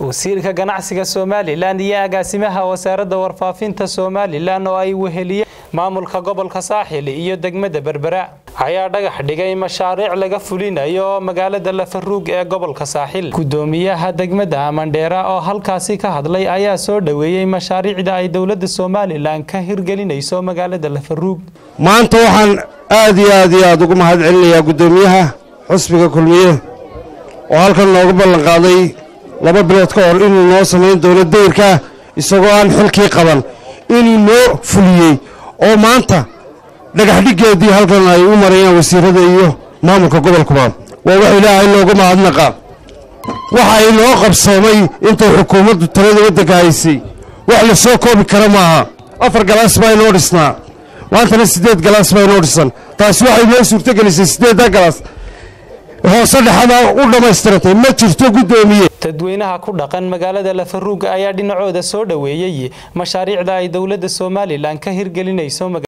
wasiirka ganacsiga somalilan iyo agaasimaha wasaaradda warfaafinta somalilan oo ay weheliyeen maamulka gobolka saaxil iyo degmada berbera ayaa dhagax dhigay mashaariic laga fulinayo magaalada lafaruug ee gobolka saaxil gudoomiyaha degmada mandheera oo halkaasi ka hadlay ayaa soo dhoweeyey mashaariicda ay dowladda somalilan ka hirgelinayso magaalada lafaruug maanta waxaan aad iyo aad iyo aad ugu mahad celinayaa guddoomiyaha xusbiga kulmiye oo halkan nooga ballanqaaday laba bilood ka hor inuu noo samayn doono dayrka isagoo aan xilkii qaban inuu noo fuliyey oo maanta dhagaxdhiggeedii halkan ay u marayaan wasiirada iyo maamulka gobolkuba waa wax ilaahay loogu mahadnaqa waxa inoo qabsoomay intay xukuumaddu talada waddanka haysay wax la soo koobi kara maaha afar galaas baa inoo dhisnaa maantana siddeed galaas baa inoo dhisan taasi waxay noo suurtogelisay siddeedda galaas hoose dhexada u dhammaystirantay ma jirto guddoomiye dadweynaha ku dhaqan magaalada lafaruug ayaa dhinacooda soo dhoweeyey mashaariicda ay dowladda somalilan ka hirgelinayso